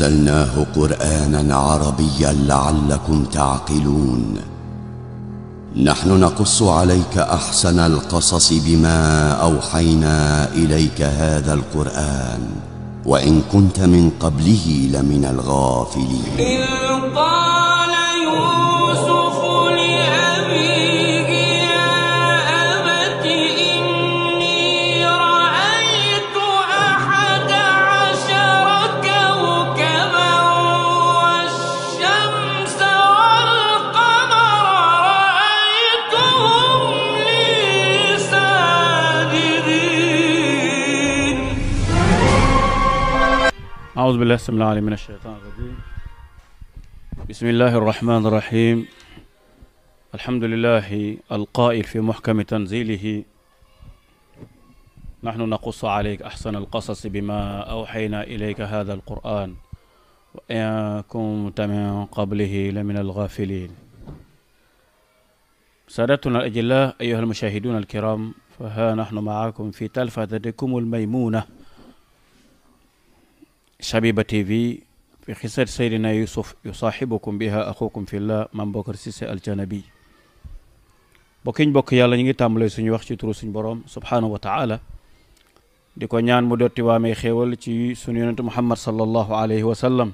نزلناه قرانا عربيا لعلكم تعقلون نحن نقص عليك احسن القصص بما اوحينا اليك هذا القران وان كنت من قبله لمن الغافلين إذ قال يوسف لأبيه يا أبت إني رأيت أحد عشر كوكبا والشمس والقمر رأيتهم لي ساجدين أعوذ بالله السميع العليم من الشيطان الرجيم بسم الله الرحمن الرحيم الحمد لله القائل في محكم تنزيله نحن نقص عليك أحسن القصص بما أوحينا إليك هذا القرآن وإن كنت من قبله لمن الغافلين سادتنا الأجلاء أيها المشاهدون الكرام فها نحن معكم في تلفزتكم الميمونة شبيبة تي في في قصة سيدنا يوسف يصاحبكم بها أخوكم في الله Mame Bocar Cissé Al Janabi bokkiñ bokk yàlla ñu ngi tàmbalee suñu wax ci turu suñu borom subhaanahu wa taala di ko ñaan mu dotti waamee xéewal ci suñu yonentu muhammad sallallahu alayhi wa sallam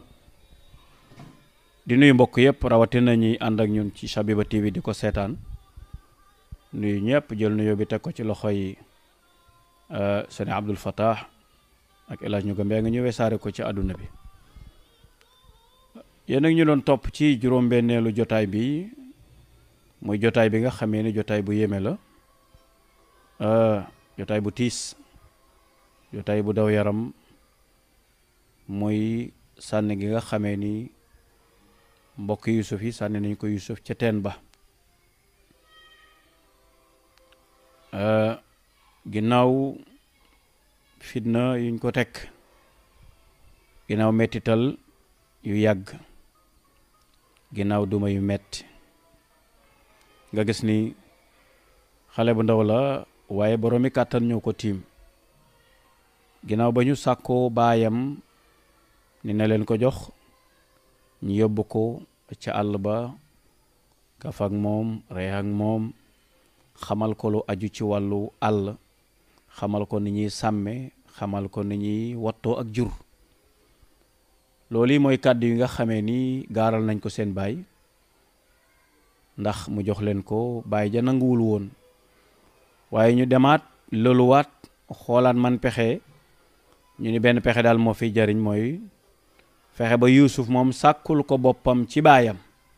di nuyu mbokk yëpp rawatina ñuy ànd ak ñun ci Shabiba TV di ko seetaan nuyu ñëpp jël nuyoo bi teg ko ci loxo yi sëñ Abdul Fattah ak El Hadj ñu gëmbee nga ñëwee saare ko ci àdduna bi yéen ak ñu doon topp ci juróom-benneelu jotaay bi muy jotaay bi nga xamee ni jotaay bu yéeme la jotaay bu tiis jotaay bu daw yaram muy sànni gi nga xamee ni mbokk Yusuf yi sànni nañ ko Yusuf ca teen ba ginnaaw fitna yuñ ko teg ginnaaw mettital yu yàgg ginnaaw duma yu metti nga gis ni xale bu ndaw la waaye boroomi kàttan ñëw ko tiim ginnaaw ba ñu sàkkoo baayam ni na leen ko jox ñu yóbbu ko ca àll ba kaf ak moom ree ak moom xamal ko lu aju ci wàllu àll xamal ko ni ñuy sàmme xamal ko ni ñuy wattoo ak jur loolu yi mooy kàddu yi nga xamee ni gaaral nañ ko seen baay ndax mu jox leen ko baay ja nanguwul woon waaye ñu demaat loluwaat xoolaat man pexe ñu ni benn pexe daal moo fiy jariñ mooy fexe ba yuusuf moom sàkkul ko boppam ci baayam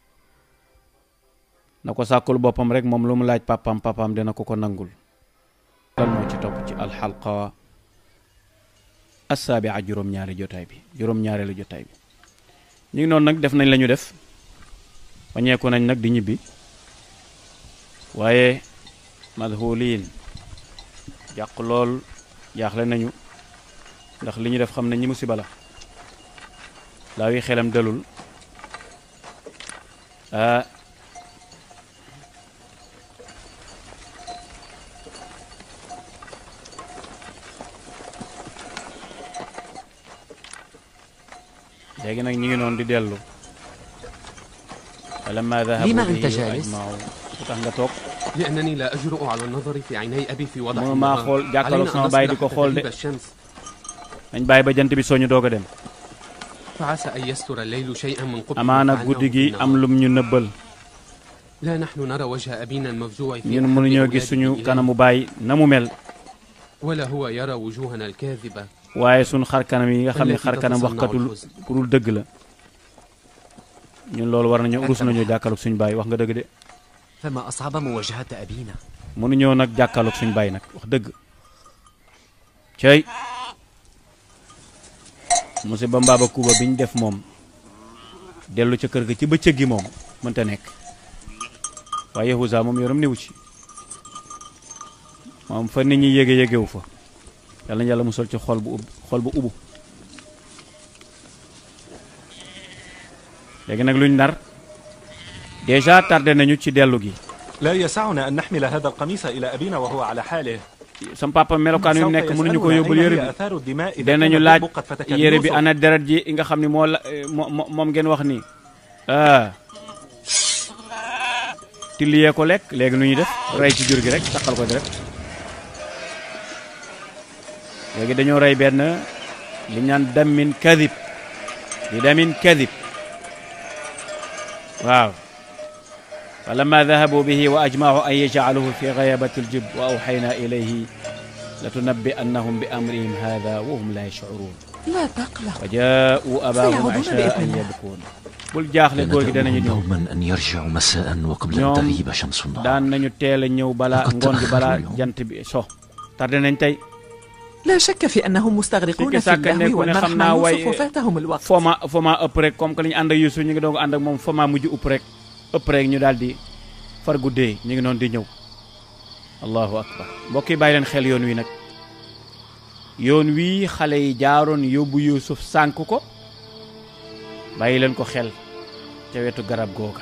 na ko sàkkul boppam rek moom lu mu laaj papam papam dina ko ko nangul lan moo ci topp ci alxalqa assaabi'a juróom-ñaari jotaay bi juróom-ñaareelu jotaay bi ñu ngi noonu nag def nañ la ñu def wañeeku nañ nag di ñibbi waaye madhuliin jàq lool jaaxle nañu ndax li ñu def xam nañ ñi musiba la laa wi xelam dalul ah léegi nag ñu ngi noonu di dellu falamma dahabu لما bihi أنت جالس؟ ajma'u lu tax nga toog لأنني لا أجرؤ على النظر في عيني أبي في وضع mënu maa xool jàkkaarloog sama baay di ko xool de تغيب الشمس dañ bàyyi ba jant bi soñu doog a dem فعسى أن يستر الليل شيئا من قبل amaana guddi gi am lum ñu nëbbal لا نحن نرى وجه أبينا المفجوع في ñun أحب mënuñoo gis أولاده suñu إليه، kanamu baay na mu mel ولا هو يرى وجوهنا الكاذبة waaye suñu xar kanam yi nga xam ne التي xar kanam تتصنع waxkatul الحزن. kurul dëgg la ñun loolu war nañu rus nañoo jàkkaarloog suñu baay wax nga dëgg de فما أصعب مواجهة أبينا mënuñoo nag jàkkaarloog suñu baay nag wax dëgg cey musiba mbaaba kuuba bi ñu def moom dellu ca kër ga ci bëccëg gi moom mënta nekk waaye Yahuza moom yoram niwu ci moom fa nit ñi yége yégewu fa yàlla na yàlla musal ci xol bu ub xol bu ubu léegi nag luñ nar déjà tardé nañu ci dellu gi لا يسعنا أن نحمل هذا القميص إلى أبينا وهو على حاله sam papa melokaan wi mu nekk mënuñu ko yóbbul yére bi آثار الدماء إذا danañu كانت laaj قد فتك yére bi يوسف. ana deret ji nga xam ni moo la moo moo- moom ngeen wax nii ah tilliyee ko lekk léegi nu ñuy def rey ci jur gi rek taqal ko deret léegi dañoo rey benn li ñu naan damin kadib di damin kadib waaw fa lamma dahabu bihi wa ajmacu an yajcaluhu fi gayabati aljib wa awxayna ilayhi latunabbi annahum bi amrihim hada wa hum la yashcuruun لا تقلق fa jaa'u abaahum سيعودون ashaa'an بإذن الله. yabkuun bul jaaxle góor gi danañu ñëw دوما أن يرجعوا مساء وقبل أن ñoom تغيب شمس النهار daan nañu teel a ñëw balaa Faqad ngoon gi balaa ta'axxaru jant bi so tardé nañ tey لا شك في أنهم مستغرقون Sikki في sàkk اللهو nekku ne والمرح xam مع naa way يوسف وفاتهم الوقت foma foma ëpp rek comme que li ñu ànd ak Yuusuf ñu ngi doon ànd ak moom foma mujj upp rek ëpp rek ñu daal di far guddee ñu ngi noonu di ñëw allahu akbar mbokk yi bàyyi leen xel yoon wi nag yoon wii xale yi jaaroon yóbbu Yuusuf sànk ko bàyyi leen ko xel ca wetu garab googa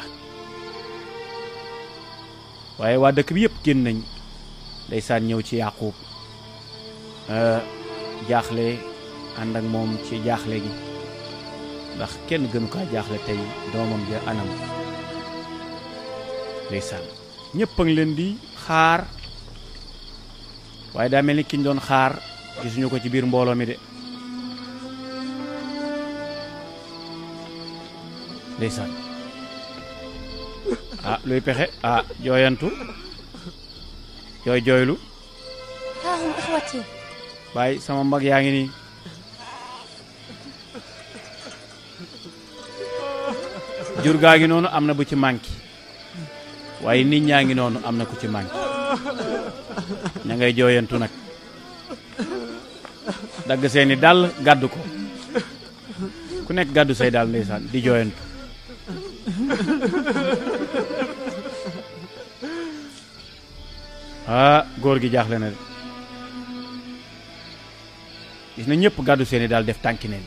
waaye waa dëkk bi yëpp génn nañ ndeysaan ñëw ci Yaaqub euh, jaaxle ànd ak moom ci jaaxle gi ndax kenn gënu kaa jaaxle tey doomam ja anam ndeysaan ñëpp a ngi leen di xaar waaye daa mel ni ki ñu doon xaar gisuñu ko ci biir mbooloo mi de ndeysaan ah luy pexe ah jooyantu jooy jooylu ها هم إخوتي bàyyi sama mag yaa ngi nii jur gaa ngi noonu am na bu ci manqué waaye nit ñaa ngi noonu am na ku ci manqué ña ngay jooyantu nag dagg seeni dàll gàddu ko ku nekk gàddu say dàll ndeysaan di jooyantu ah góor gi jaaxle na de gis na ñëpp gàddu seeni daal def tànki neen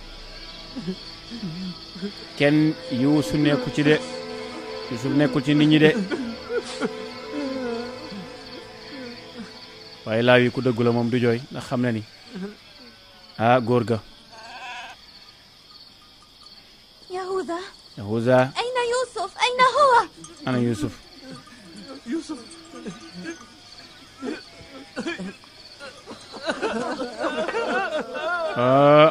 kenn yuusu nekku ci de yuusuf nekkul ci nit ñi de waaye laaw yi ku dëggu la moom du jooy ndax xam na ni ah góor ga يهوذا yahuza أين يوسف أين هو ana yuusuf ah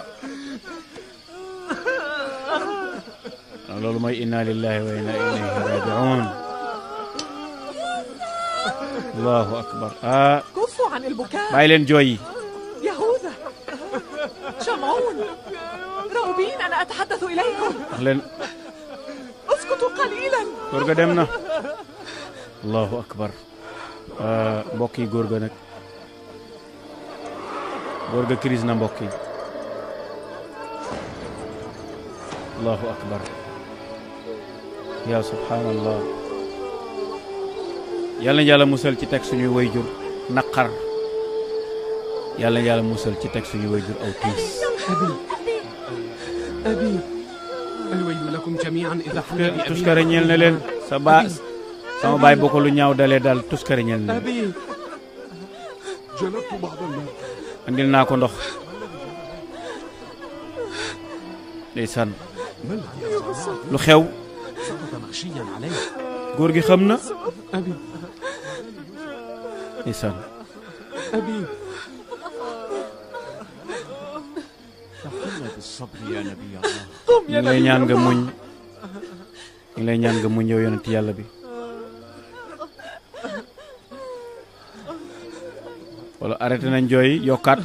ah, loolu mooy inna lillahi wa inna ilayhi rajiun allahu akbar ah كفوا عن البكاء bàyyi leen jooy yi يهوذا شمعون راغبين أنا أتحدث إليكم wax leen اسكتوا قليلا góor ga dem na allahu akbar ah, mbokk yi góor ga nag góor ga crise na mbokk yi allahu akbar ya subhanallah yàlla na yàlla musal ci teg suñuy wayjur naqar yàlla na yàlla musal ci teg suñuy wayjur aw tiis أبي الويل لكم جميعا إذا حل بأبينا tuskare ñeel na leen sa baa sama baay boo ko lu ñaaw dalee daal tuskare ñeel na leen أبي andil naa ko ndox ndeysaan lu xew سقط مغشيا عليه góor gi xam na أبي ndeysaan أبي بالصبر يا نبي الله ñu ngi lay ñaan nga muñ ñu ngi lay ñaan nga muñ yow yonent yàlla bi wala arrêté nañ jooy yokkaat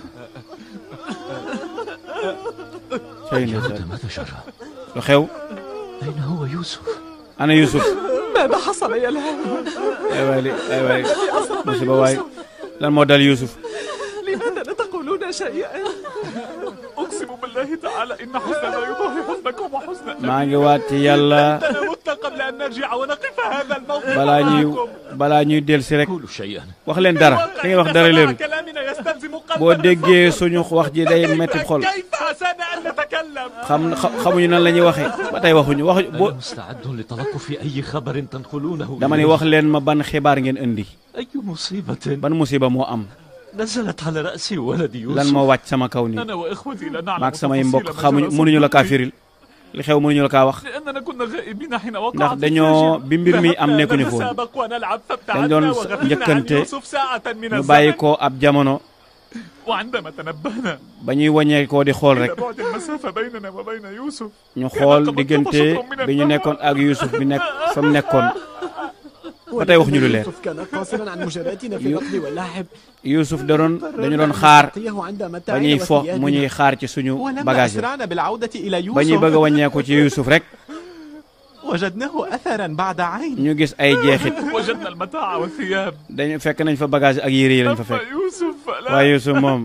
cay يا ndeysaan هدى ماذا جرى؟ lu xew أين هو يوسف؟ ana Yusuf ماذا حصل يا الهام ay waay li ay waay musiba waay lan moo dal Yusuf لماذا لا تقولون شيئا أقسم بالله تعالى إن حسن لا يضاهي حسنكم وحسن maa ngi waat ci yàlla مت قبل أن نرجع ونقف هذا الموقف balaa ñuy معكم. balaa ñuy delsi rek قولوا شيئا wax leen dara da ngay wax dara leeru كلامنا يستلزم قلبا boo déggee suñu wax ji day metti xol كيف حسنا أن نتكلم xam xa- xamuñu nan la ñuy waxee ba tey waxuñu waxuñu boo أنا مستعد لتلقف أي خبر تنقلونه dama ni إلي. wax leen ma ban xibaar ngeen indi أي مصيبة ban musiba moo am نزلت على رأسي ولدي lan يوسف moo wàcc sama kaw nii أنا وإخوتي لا نعلم maag samay mbokk تفاصيل ما xamuñu جرى mënuñu la kaa صبحا firil li xew mënuñu la kaa wax لأننا كنا غائبين حين وقعت ndax dañoo bi mbir mi am nekkuñu foon نتسابق ونلعب dañ فابتعدنا doon وغفلنا عن njëkkante يوسف ساعة من ñu bàyyi الزمن ko ab jamono وعندما تنبهنا ba ñuy wàññee koo di xool إلى rek بعد المسافة بيننا وبين يوسف ñu xool diggante bi ñu nekkoon ak Yuusuf bi nekk fa mu nekkoon ba tey waxuñu lu leer يوسف كان قاصرا عن مجاراتنا في يو- الركض واللعب Yuusuf da doon dañu doon xaar نعطيه عند ba متاعنا ñuy fo mu وثيابنا. ñuy xaar ci suñu ولما bagage yi أسرعنا بالعودة إلى ba ñuy bëgg a يوسف wàññeeku ci Yuusuf rek وجدناه أثرا بعد عين ñu gis ay jeexit وجدنا المتاع والثياب dañu fekk nañ fa bagage ak yére yi lañ fa أما fekk يوسف فلا waaye Yuusuf moom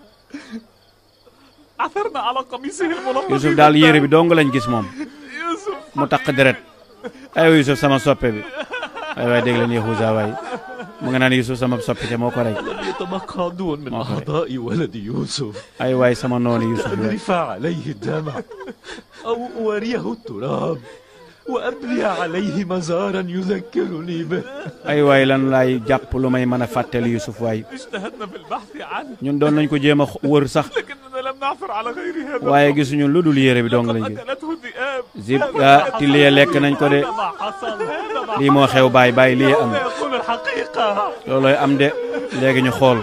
عثرنا على قميصه الملطخ Yuusuf daal yére bi dong lañ gis moom يوسف mu taq deret ay Yuusuf sama soppe bi ay waay dégg leen Yahuza waay mu nga naan Yuusuf sama soppe te moo ko rey لم يتبقى عدو من ما أخرج. أعضاء ولد يوسف ay waay sama noonu Yuusuf bi waay أذرف عليه الدمع أو أواريه التراب وأبني عليه مزارا يذكرني به ay waay lan laay jàpp lu may mën a fàttali Yuusuf waay اجتهدنا في البحث عنه ñun doon nañ ko jéem a x- wër sax لكننا لم نعثر على غير هذا waaye gisuñu lu dul yére bi dong لقد lañ gis أكلته الذئاب zib ah tilliye lekk nañ ko de هذا ما حصل هذا ما lii moo xew baay baay lii am حصل يقول الحقيقة loolooy am de léegi ñu xool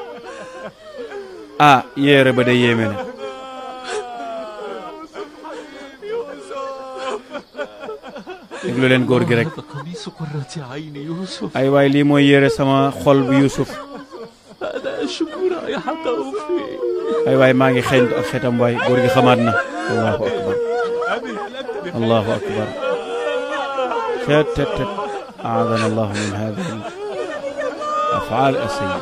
ah yére ba de yéeme na déglu leen góor gi rek هذا قميص قرة عين يوسف ay waay lii mooy yére sama xol bu Yuusuf أنا أشم رائحته فيه ay waay maa ngi xeeñ ak xetam waay góor gi xamaat na allahu akbar allahu akbar tet tet tet aadana allahu min hadihi afaal asayyi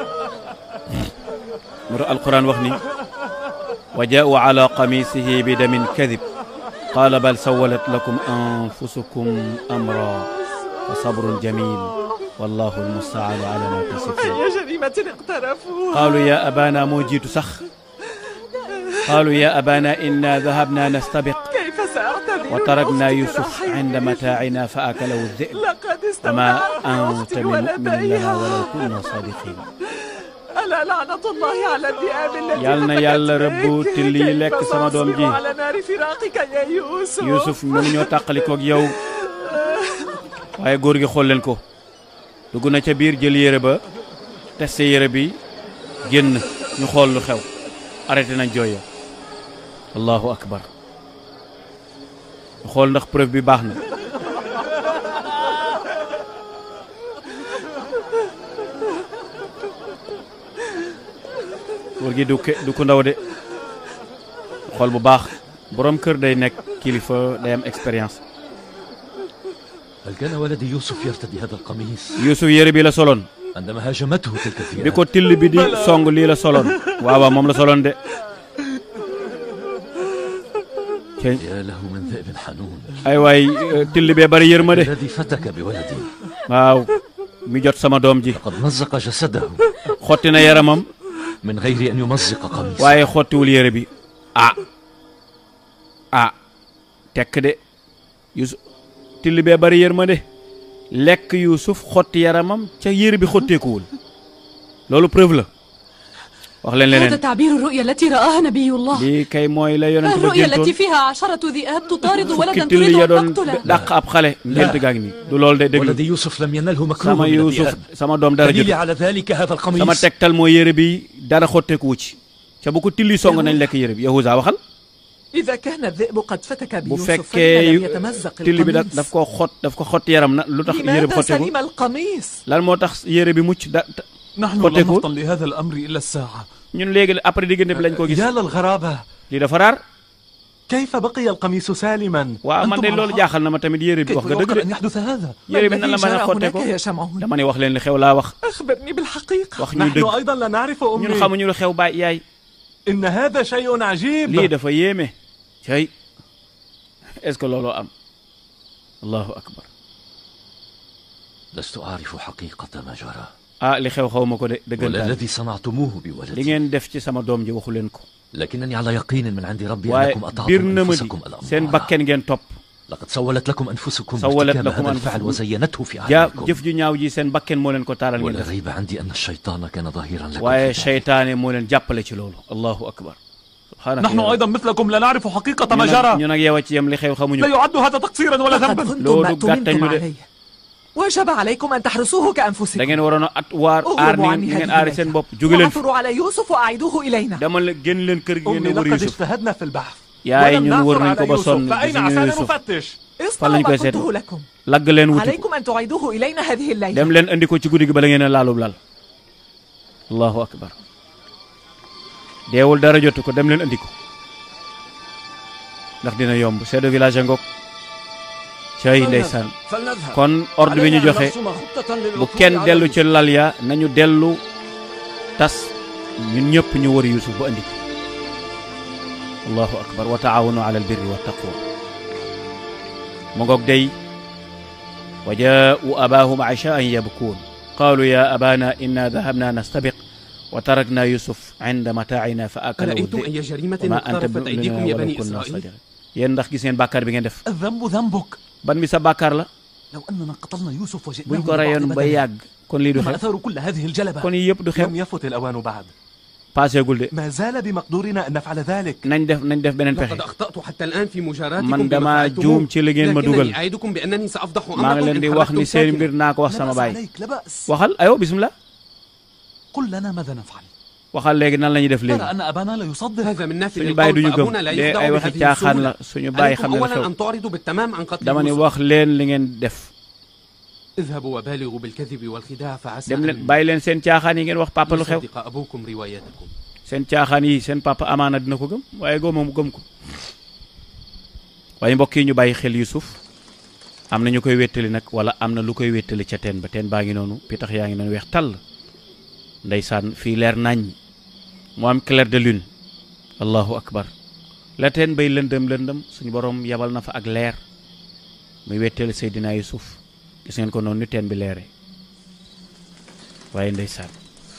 mu tax alquran wax ni wa jaa'u ala qamisihi bi damin kadib qaala bal sawalat lakum anfusukum amra fa sabrun jamil wallahu almustaanu ala ma tasifun أي جريمة اقترفوها قالوا يا أبانا moo jiitu sax قالوا يا أبانا إنا ذهبنا نستبق كيف سأعتذر وتركنا أختي يوسف برحيل؟ عند متاعنا فأكله الذئب لقد وما استودعت أنت أختي بمؤمن لنا ولديها ولو كنا صادقين ألا لعنة الله على الذئاب التي يالنا هتكت يالا بك. ربو تلي كيف لك سما دوم سأصبر جي. على نار فراقك يا يوسف Yuusuf mënuñoo tàqalikoog yow waaye góor gi xool leen ko dugg na ca biir jël yére ba testé yére bi génn ñu xool lu xew arrêté nañ jooy ya allahu akbar ñu xool ndax preuve bi baax na góor gi du ke du ko ndaw de xool bu baax borom kër day nekk kilifa day am expérience هل كان ولدي يوسف يرتدي هذا القميص Yuusuf yére bi la soloon عندما هاجمته تلك bi الثياب ko till bi di song lii la soloon waaw waaw moom la soloon de cey يا له من ذئب حنون ay waay euh, till bee bari yërmande الذي فتك بولدي waaw mi jot sama doom ji لقد مزق جسده xotti na yaramam من غير أن يمزق قميصه waaye xottiwul yére bi ah ah tekk de Yuusuf till bee bari yërmande lekk Yuusuf xotti yaramam ca yére bi xotteekuwul loolu preuve la wax leen هذا leneen تعبير الرؤيا التي رآها نبي الله lii kay mooy la yonent ba الرؤيا géntoon التي فيها عشرة ذئاب تطارد fukki ولدا till تريد ya أن doon تقتله dàq ab xale ngént gaa ngi nii du loolu de déglu ولدي يوسف لم ينله مكروه sama من Yuusuf الذئاب sama doom dara دليلي jot على ذلك هذا sama القميص tegtal mooy yére bi dara xotteeku wu ci ca bu ko tilli song nañ lekk yére bi Yahuza waxal إذا كان الذئب قد فتك bu بيوسف fekkee فلما لم يتمزق tilli bi da daf القميص ko xot daf ko xott yaram na lu tax yére bi لماذا xotteeku سلم القميص lan moo tax yére bi mucc da ta- نحن خطيكو؟ لم نفطن لهذا الأمر إلا الساعة ñun léegi après diggante bi lañ ko gis يا للغرابة lii dafa raar كيف بقي القميص سالما waaw man de أنتم loolu على jaaxal na ma tamit yére bi كيف wax nga dëgg يمكن de أن يحدث هذا ما yére bi nan la الذي mën a جرى هناك xotteeku يا شمعون dama ne wax leen li xew laa wax أخبرني بالحقيقة wax ñu نحن dëgg أيضا لا نعرف ñun أمي xamuñu lu xew baay yaay إن هذا شيء lii عجيب dafa yéeme cay est-ce que looloo am allahu akbar لست أعرف حقيقة ما جرى ah li xew xaw ma ko de ولا dëggantaan الذي صنعتموه li بولدي ngeen def ci sama doom ji waxu leen ko لكنني على يقين من عند ربي waaye أنكم bir أطعتم na ma di أنفسكم seen الأمر bakken ngeen topp لقد سولت لكم أنفسكم سولت ارتكاب لكم هذا الفعل أنفسكم. وزينته في ja أعينكم jëf ju ñaaw ji seen bakken moo leen ko taaral ngeen ولا def ريب عندي أن الشيطان كان ظهيرا لكم waaye في ذلك. seytaane moo leen jàppale ci loolu allahu akbar subhaanaka نحن ya Rabbi. أيضا مثلكم لا نعرف حقيقة ما ñu nag جرى ñu nag yow a ci yem li xew xamuñu لا ko. يعد هذا تقصيرا ولا لقد ذنبا كنتم loolu ما gàttañ تمنتم lu de عليه وجب عليكم أن تحرسوه da كأنفسكم ngeen waroon a at waar aar اغلبوا ni عني ngeen هذه aari seen الليلة bopp jóge leen fi وعثروا على يوسف وأعيدوه إلينا dama leen génn leen kër gi ngeen أمي di wër لقد Yusuf اجتهدنا في البحث yaay ولم ñun wër نعثر nañ ko على ba يوسف sonn فأين gisuñu عسانا Yusuf نفتش اصنعوا lañ ما koy seet قلته لكم lagg leen wuti ko عليكم أن تعيدوه إلينا هذه الليلة dem leen andi ko ci guddi gi bala ngeen a laalub lal allahu akbar deewul dara jotu ko dem leen andi ko ndax dina yomb chef de village a ngoog cay ndeysaan kon ordre bi ñu joxe bu kenn dellu ci lal ya nañu dellu tas ñun ñëpp ñu wër yusuf bu andi ko allahu akbar wa taawanu ala albirri wa taqwa mu ngoog day wa jaa'u abaahum ashaan yabkuun qaalu ya abana inna dahabna nastabiq wa tarakna yusuf inda mataacina fa akalahu أرأيتم dhi'b أي جريمة wa ma anta اقترفت أيديكم يا bimu'minin بني walaw kunna إسرائيل sadiqin yéen ndax gis ngeen bàkkaar bi ngeen def الذنب ذنبك ban mi sa bàkkaar la لو أننا قتلنا يوسف وجئناه buñ ko ببعض rayoon ba بدنه، yàgg kon lii du ما xew أثار كل هذه الجلبة kon yii yëpp du xew لم يفت الأوان بعد paaseegul de ما زال بمقدورنا أن نفعل ذلك nañ def nañ def beneen لقد pexe أخطأت حتى الآن في مجاراتكم man بما dama فعلتموه juum ci li ngeen ma dugal لكنني أعدكم بأنني سأفضح maa ngi أمركم leen di إن wax خرجتم ni seen mbir ساكنا naa ko wax لا sama بأس baay عليك لا بأس waxal ayo bismillah قل لنا ماذا نفعل waxal léegi nan la ñuy def léegi ترى أن أبانا لا يصدق هذا من نافذ suñu baay القول duñu gëm فأبونا لا de يخدع ay waxi بهذه caaxaan la السهولة suñu baay xam عليكم ne la أولا xew أن تعرضوا بالتمام عن قتل dama ni يوسف wax leen li ngeen def اذهبوا وبالغوا بالكذب والخداع فعسى dem leen أن bàyyi leen seen caaxaan yi ngeen wax papa lu xew يصدق أبوكم روايتكم seen caaxaan yi seen papa amaana dina ko gëm waaye góoma mu gëm ko waaye mbokk yi ñu bàyyi xel Yusuf am na ñu koy wéttali nag wala am na lu koy wéttali ca teen ba teen baa ngi noonu pitax yaa ngi noonu weex tàll ndeysaan fii leer nañ mu am clair de lune allahu akbar la teen bay lëndëm lëndëm suñu borom yabal na fa ak leer muy wéttali Seydina Yusuf gis ngeen ko noonu ni teen bi leere waaye ndeysaan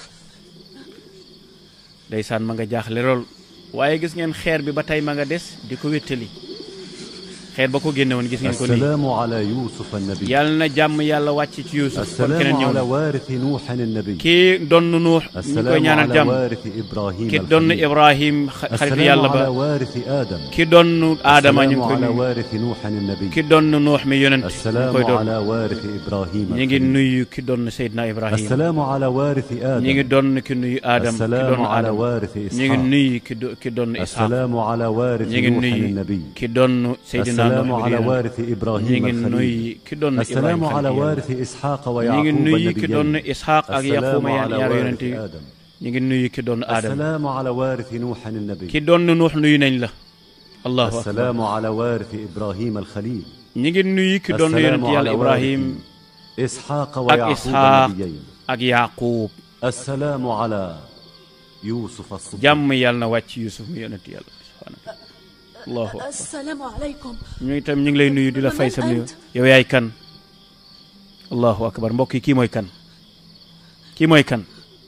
ndeysaan ma nga jaaxle lool waaye gis ngeen xeer bi ba tey ma nga des di ko wéttali xeer ba ko génne woon gis ngeen ko nii السلام على يوسف النبي yàlla na jàmm yàlla wàcc ci Yuusuf kon keneen السلام ñëw على na وارث نوح النبي kii donn Nuux ñu koy السلام ñaanal على jàmm وارث إبراهيم ki donn الخليل. Ibrahim xa- xaritu السلام yàlla على ba وارث آدم ki donn Aadama ñu ngi السلام koy على nuyu وارث نوح النبي ki donn Nuux mi yonent ñu ngi السلام koy doon على وارث إبراهيم ñu ngi الخليل. nuyu ki donn Seydina Ibrahim السلام على وارث ñu ngi آدم donn ki nuyu Aadam ki السلام donn على Aadam وارث ñu ngi إسحاق nuyu ki do- ki donn Isxaaq السلام على وارث ñu ngi نوح nuyu النبي ki donn Seydina السلام Nuux mi على yonent وارث ñu إبراهيم ngi الخليل nuyu ki donn السلام Ibrahim على xaritu yàlla وارث إسحاق ñu ngi ويعقوب nuyu ki donn النبيين Isxaaq ak السلام Yaquuma على ñaar وارث yonent yi آدم ñu ngi nuyu ki donn Aadam السلام على وارث نوح النبي ki donn Nuux nuyu nañ la allahu akbar السلام على وارث إبراهيم الخليل ñu ngi nuyu ki donn السلام yonent yàlla على Ibrahim وارث إسحاق ak ويعقوب Isxaaq النبيين ak Yaquub السلام على يوسف الصديق jàmm yàlla na wàcc Yusuf mi yonent yàlla subhaanahu allahu akbar السلام عليكم ñu itam ñu ngi lay nuyu di la fay sa nuyu yow yaay kan allahu akbar mbokk yi kii mooy kan kii mooy kan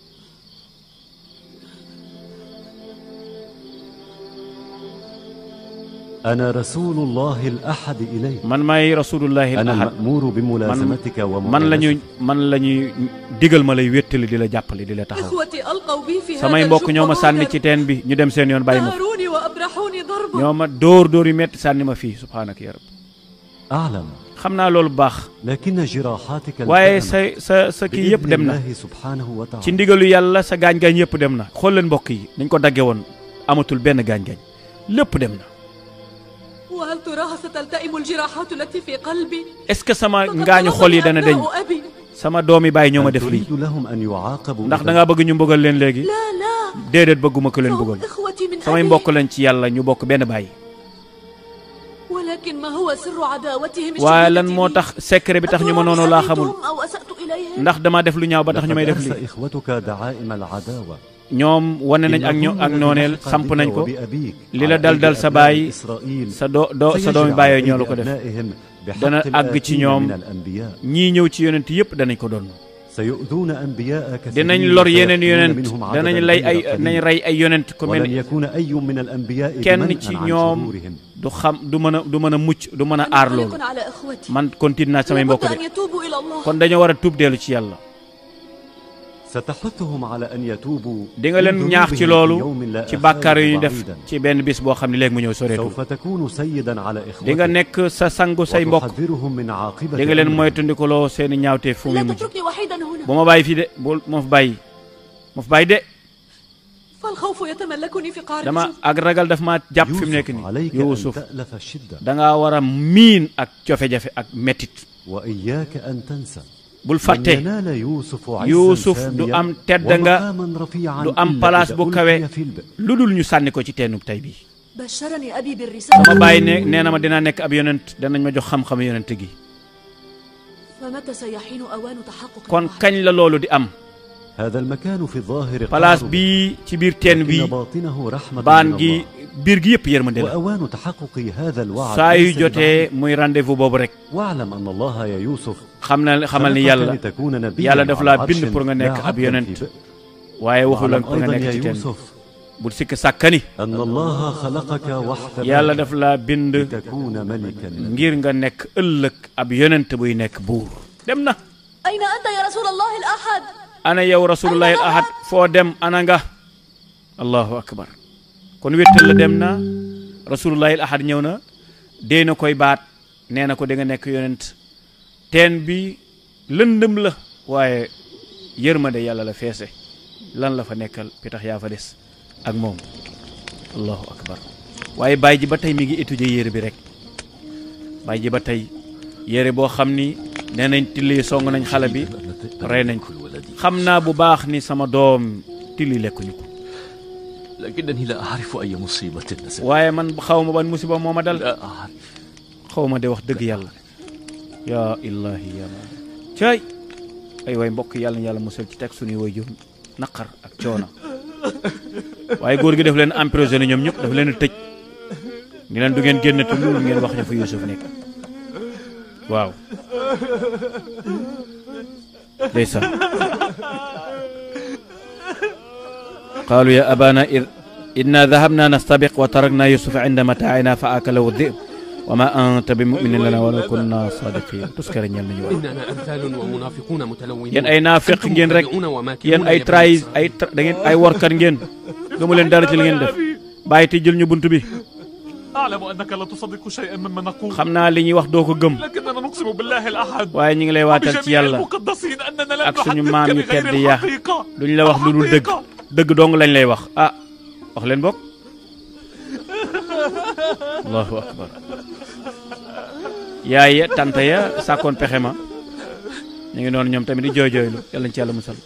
أنا رسول الله الأحد إليك man maay rasulullahi أنا ahad المأمور بملازمتك man la ñuy ومعاناتك man la ñuy digal ma lay wéttali di la jàppale di la taxaw إخوتي ألقوا بي في هذا samay mbokk ñoo ma الجب sànni ci وهاجروا. teen bi ñu dem seen yoon bàyyi ma fi نهروني وأبرحوني ضربا ñoo ma dóor dóor yu metti sànni ma fii subhaanaka ya rab أعلم xam naa loolu bu baax لكن جراحاتك waaye التأمت sa sa sa kii yëpp بإذن dem na الله سبحانه ci وتعالى ndigalu yàlla sa gaañ-gaañ yëpp dem na xool leen mbokk yi dañ ko dagge woon amatul benn gaañ-gaañ lépp dem na وهل تراها ستلتئم الجراحات التي في قلبي est-ce que sama فقد ngaañu xol yi طلبني dana deñ أبناء أبي sama doomi bàyyi ñoo ma هل def lii تريد لهم أن يعاقبوا ndax إذا da ngaa bëgg ñu mbugal leen léegi لا لا déedéet bëgguma ko leen فهم mbugal إخوتي من samay أبي mbokk lañ ci yàlla ñu bokk benn bàyyi ولكن ما هو سر عداوتهم waaye lan الشديدة moo لي؟ tax secret bi tax ñu ma noonu laa xamul أتراني أو أسأت إليهم ndax dama def lu ñaaw ba tax ñu may لقد def أرسى lii إخوتك دعائم العداوة ñoom wane nañ ak ño ak nooneel samp nañ ko li la dal dal sa baay sa doo doo sa doomi bàyyee ñoo la ko def dana àgg ci ñoom ñii ñëw ci yonent yëpp danañ ko doon سيؤذون أنبياء كثيرين dinañ lor yeneen وسيقتلون yonent منهم عددا danañ lay ay غير قليل. nañ rey ay yonent ku mel ولن ni يكون أي من الأنبياء kenn بمنأ ci عن ñoom صدورهم du xam du mën a du mën a mucc du mën a aar loolu منغلق على إخوتي man continue naa samay mbokk لابد de أن يتوبوا إلى الله kon dañoo war a tuub dellu ci yàlla ستحثهم على أن يتوبوا di nga leen من ñaax ci ذنوبهم loolu في يوم لا ci bàkkaar yu ñu أخاذ def بعيدا. ci benn bis boo xam ne léegi mu ñëw soreetul سوف تكون سيدا على di nga إخوتك nekk sa sangu say mbokk وتحذرهم من عاقبة di nga leen أمرهم. moytandikuloo seeni ñaawtee fu muy لا mujj تتركني وحيدا هنا bu ma bàyyi fii de bu ma fa bàyyi ma fa bàyyi de فالخوف يتملكني في قعر dama يوسف ak ragal daf ma jàpp fi mu nekk يوسف nii عليك أن Yuusuf تألف الشدة dangaa war a miin ak cofe-jafe ak mettit وإياك أن تنسى bul لن fàtte ينال يوسف عزا Yuusuf ساميا du am tedd nga ومقاما رفيعا du am إلا palaas إذا bu ألقي kawe في البئر. lu dul ñu sànni ko ci teenub tey bii بشرني أبي بالرسالة sama bàyyi ne nee na ma dinaa nekk ab yonent danañ ma jox xam-xam yonent gi فمتى سيحين أوان تحقق kon الوعد؟ kañ la loolu di am هذا المكان في الظاهر palaas قعر bii ci biir teen لكن bi باطنه رحمة baan من gi الله biir gi yëpp yërmande la وأوان تحقق هذا الوعد saa yu ليس jotee ببعيد. muy rendez-vous boobu rek واعلم أن الله يا يوسف xam na xamal ni خلقك yàlla لتكون نبيا yàlla daf على laa عرش bind pour nga لا nekk ab عبدا yonent في بئر. waaye waxul la واعلم pour nga أيضا nekk يا ci teen يوسف bul sikk sàkkani أن الله خلقك واحتباك yàlla daf laa bind لتكون ملكا ngir nga nekk ëllëg ab yonent buy nekk buur dem na أين أنت يا رسول الله الأحد؟ ana yow rasulullahi al ahad foo dem ana nga allahu akbar kon wéttal la dem na rasulullahi al ahad ñëw na dee na koy baat nee na ko da nga nekk yonent teen bi lëndëm la waaye yërmande yàlla la feese lan la fa nekkal pitax yaa fa des ak moom allahu akbar waaye baay ji ba tey mi ngi étudier yére bi rek baay ji ba tey yére boo xam ni nee nañ tilli song nañ xale bi rey nañ ko xam naa bu baax ni sama doom tilli lekkuñu ko لكنني لا أعرف أي مصيبة نزلت waaye man xaw ma ban musiba moo ma dal لا أعرف xaw ma de wax dëgg yàlla yaa illahi ya ma caay ay waay mbokk yàlla na yàlla musal ci teg suñuy way jur naqar ak coono waaye góor gi daf leen emprisonné ñoom ñëpp daf leen a tëj ni leen du ngeen génn te loolu ngeen wax ñu fa Yuusuf nekk waaw ndeysaan qaalu ya abana id inna dahabna nastabiq wa tarakna yusufa inda mataa'ina fa akalahu dhib wa ma anta bi muminin lana walaw kunna sadiqin tuskare ñeel nañu waay إننا أمثال ومنافقون متلونون yéen ay naafiq أنتم ngeen rek مبتدئون وماكرون yéen ay يا بني trahi إسرائيل. ay tra- da ngeen ay workat ngeen gëmu leen dara ci li ngeen def bàyyi te jël ñu bunt bi أعلم أنك لا تصدق شيئا مما نقول xam naa li ñuy wax doo ko gëm لكننا نقسم بالله الأحد waaye ñu ngi lay waatal ci وبجميع yàlla المقدسين أننا لن ak suñu نحدثك maam yu بغير tedd ya الحقيقة duñ la wax lu dul dëgg dëgg dong lañ lay wax ah wax leen bokk allahu akbar yaay ya tante ya sàkkoon pexe ma ñu ngi noonu ñoom tamit di jooy jooylu yàlla ñu ci yàlla musal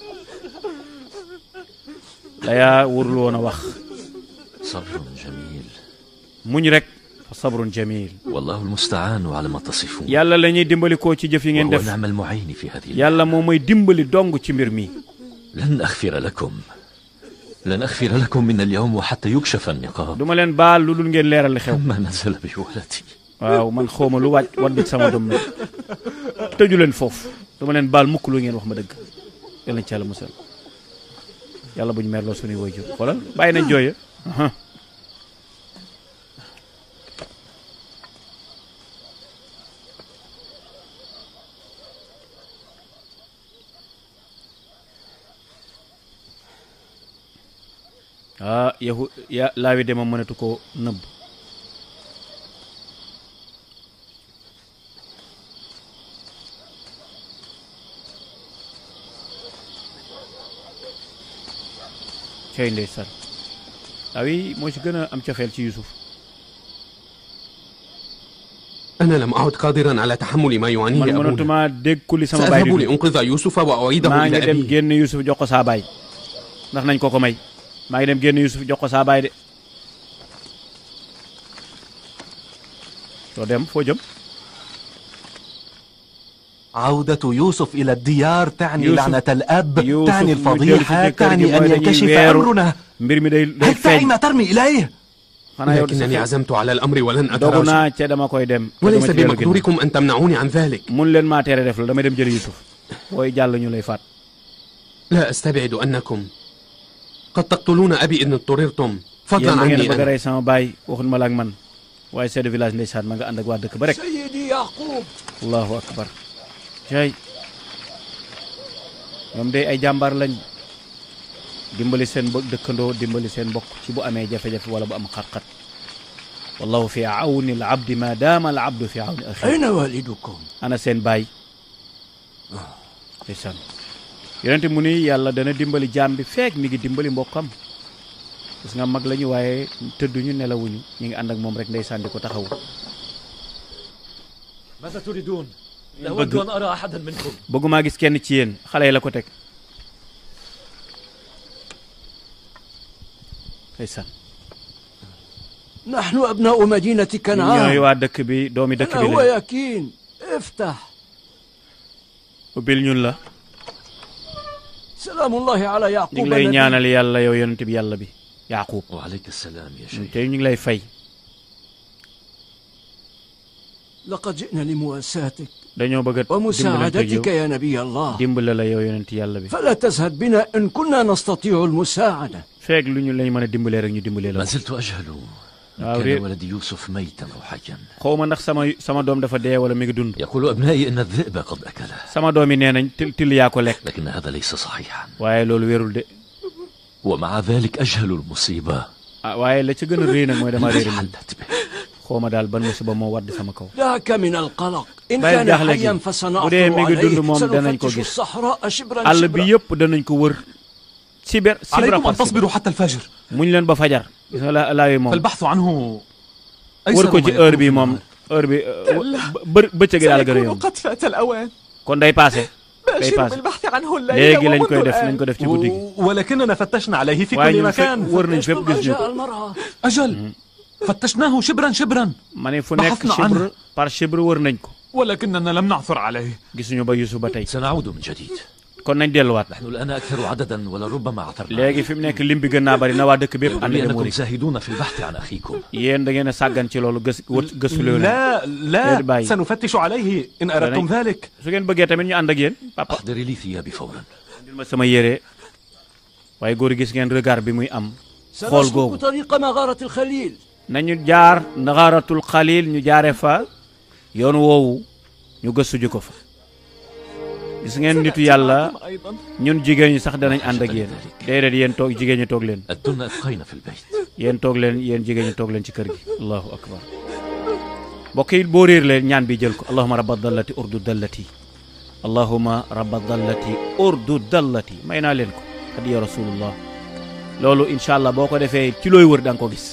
la yaa wurul woon a wax صبر جميل muñ rek fa sabrun jamil والله المستعان على ما تصفون yàlla la ñuy dimbali koo ci jëf yi ngeen وهو def نعم المعين في هذه yàlla moo may dimbali dong ci mbir mi لن أغفر لكم لن أغفر لكم من اليوم وحتى يكشف النقاب duma leen baal lu dul ngeen leeral li xew ما نزل بولدي waaw man xawma lu wàcc wadd ci sama doom nag tëju leen foofu duma leen baal mukk lu ngeen wax ma dëgg yàlla nañ ci yàlla musal yàlla bu ñu merloo suñuy waajur xoolal bàyyi nañ jooya aha ah yahu ya laawi de moom mënatu ko nëbb cey ndeysaan laawi moo ci gën a am cofeel ci Yuusuf أنا لم أعد قادرا على تحمل ما يعانيه man أبونا mënatuma dégg ku li sama baay سأذهب di لأنقذ يوسف وأعيده maa إلى ngi dem أبيه génn Yuusuf jox ko saa baay ndax nañ ko ko may maa ngi dem génn Yuusuf jox ko saa baay de doo dem foo jëm عودة يوسف إلى الديار تعني يوسف- لعنة الأب يوسف تعني يجلس الفضيحة في كركب تعني أن ويدني ينكشف ويرو. أمرنا mbir mi day day حتى feeñ أين ترمي إليه xanaa yow لكنني عزمت على الأمر ولن dogu أتراجع naa ca dama koy dem te وليس dama ci dellu ginnaaw. بمقدوركم أن تمنعوني عن ذلك mun leen maa tere def la damay dem jëli Yuusuf booy jàll ñu lay faat لا أستبعد أنكم قد تقتلون أبي إن اضطررتم yéen فضلا da ngeen عني bëgg a أنا rey sama baay waxuñ ma la ak man waaye chef de village ndeysaan ma nga ànd ak waa dëkk ba rek سيدي يعقوب allahu akbar cay ñoom day ay jàmbaar lañ dimbali seen bo dëkkandoo dimbali seen mbokk ci bu amee jafe-jafe wala bu am xat-xat wallahu fi awni al abdi ma daama al abdu fi awni axi أين والدكم؟ ana seen baay ndeysaan yonente mu ni yàlla dana dimbali jaam bi feek mi ngi dimbali mbokkam gis nga mag lañu waaye tëdduñu nelawuñu ñu ngi ànd ak moom rek ndeysaan di ko taxawu ماذا تريدون؟ لا bëgg أود أن أرى أحدا منكم bëggumaa gis kenn ci yéen xale yi la ko teg ndeysaan نحن أبناء مدينة ñooy كنعان waa dëkk bi doomi dëkk أنا bi هو la يكين افتح ubbil ñun la سلام الله على ñu يعقوب ngi lay النبي. ñaanal yàlla yow yonent bi yàlla bi yaqub وعليك السلام يا شيخ te ñu ngi lay fay لقد جئنا لمواساتك dañoo bëgg a dimbalante ak yow ومساعدتك يا نبي الله dimbale la yow yonent yàlla bi فلا تزهد بنا إن كنا نستطيع المساعدة feek lu ñu lañ mën a dimbalee rek ñu dimbalee la ما زلت أجهل إن waaw كان réer ولدي يوسف ميتا أو حيا xaw ma ndax sama sama doom dafa dee wala mi ngi dund يقول أبنائي إن الذئب قد أكله sama doom yi nee nañ til til yaa ko lekk لكن هذا ليس صحيحا waaye loolu wérul de ومع ذلك أجهل المصيبة ah waaye la ca gën a réy nag mooy dama réer التي man حلت به xaw ma daal ban musiba moo wadd sama kaw ذاك من القلق إن bàyyil كان jaaxle gi حيا bu فسنعثر dee mi ngi dund عليه moom danañ ko سنفتش gis الصحراء شبرا àll bi شبرا yëpp danañ ko wër siber sibra عليكم par أن تصبروا حتى الفجر muñ leen ba fajar gis nga la laawi moom فالبحث عنه wër أيسر ko ما ci يكون heure bi في moom النهار. heure bi bë bëccëg daal gën a سيكون yomb قد فات الأوان kon day passé day باشر passé بالبحث عنه الليلة léegi lañ ومنذ koy def nañ الآن ko def ci guddi gi و- ولكننا فتشنا عليه في waaye كل ñun fekk مكان wër nañ fépp gis ñu جاء ko المرأة أجل فتشناه شبرا شبرا ma ne fu nekk بحثنا chibre عنه. par chibre wër nañ ko ولكننا لم نعثر عليه gisuñu ba Yusuf ba tey سنعود من جديد kon nañ delluwaat نحن الآن أكثر عددا ولربما عثرنا léegi fi mu nekk lim bi gën naa bari na waa dëkk bépp يبدو ànd لي dem أنكم wëri زاهدون في البحث عن أخيكم yéen da ngeen a sàggan ci loolu gës wët gëstu leen لا لا غير باين. سنفتش عليه إن أردتم داني. ذلك su ngeen bëggee tamit ñu ànd ak yéen papa أحضري لي ثيابي فورا indil ma sama yére waaye góor gis ngeen regard bi muy am xool سنسلك googu طريق مغارة الخليل nañu jaar naxaaratul xalil ñu jaare fa yoon woowu ñu gëstu ji ko fa gis ngeen nitu yàlla معكم أيضا ñun jigéen ñi sax danañ ànd ak yéen déedéet yéen toog jigéen ñi toog leen أدن أبقين في البيت yéen toog leen yéen jigéen ñi toog leen ci kër gi allahu akbar mbokk yi boo réer leen ñaan bi jël ko allahuma rabba dallati urdu dallati allahuma rabba dallati urdu dallati may naa leen ko hadiya rasulullah loolu incha allah boo ko defee ci looy wër da nga ko gis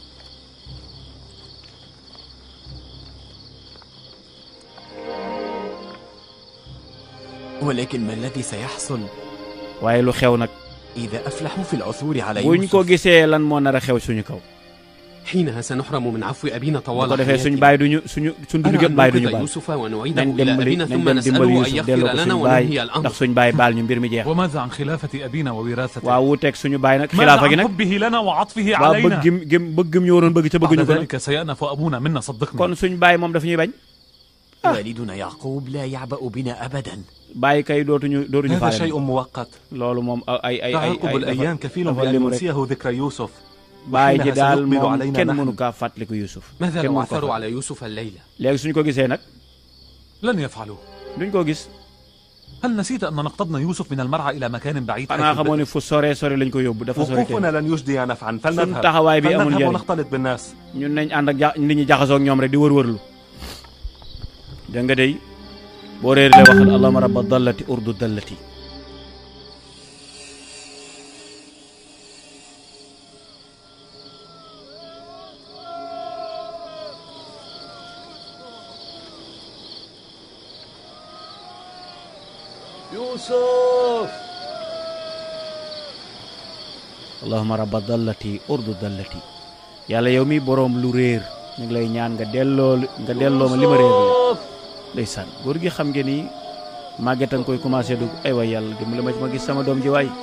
ولكن ما الذي سيحصل waaye lu xew nag إذا أفلحوا في العثور على buñ ko يوسف gisee lan moo nar a xew suñu kaw حينها سنحرم من عفو أبينا bu طوال ko defee suñu حياته baay duñu suñu suñ dund أرى gépp أن baay duñu ننقذ baal يوسف ونعيده nañ إلى dimbali أبينا nañ ثم dem dimbali نسأله أن Yusuf delloo يغفر ko لنا suñu baay وننهي ndax الأمر suñu baay baal ñu mbir mi jeex وماذا عن خلافة أبينا ووراثته waaw wuuteeg suñu baay nag ماذا xilaafa gi عن nag حبه لنا وعطفه waaw علينا bëggim gim bëggim ñu waroon bëgg ca بعد bëgguñu ko nag ذلك سيأنف أبونا منا صدقني kon suñ baay moom dafa ñuy bañ والدنا يعقوب لا يعبأ بنا أبدا bàyyi kay dootuñu dootuñu هذا faale شيء مؤقت loolu moom ay ay ay ay تعاقب ay الأيام كفيل dafa بأن limu rek ينسيه ذكر يوسف bàyyi ji وحينها daal سيقبل moom علينا kenn نحن. mënu kaa fàttaliku Yusuf ماذا kenn لو mënu ko عثروا fàttaliku. على يوسف الليلة léegi suñu ko gisee nag لن يفعلوا duñ ko gis هل نسيت أن نقتضنا يوسف من المرعى إلى مكان بعيد xanaa حيث xamoo البئر؟ ni fu sore sore lañ ko yóbbu dafa sori tey وقوفنا لن يجدي نفعا suñ فلنذهب taxawaay bi amul فلنذهب njëriñ ونختلط بالناس ñun nañ ànd ak ja nit ñi jaxasoo ak ñoom rek di wër-wërlu da nga day boo réer le waxal allahuma rabba dallati urdu dallati يوسف allahuma rabba dallati urdu dallati yàlla yow mi boroom lu réer ñu ngi lay ñaan nga delloo nga delloo ma li ma réer la ndeysaan góor gi xam ngeen ni màgget a nga koy commencé dugg ay waay yàlla dimbali ma ci ma gis sama doom ji waay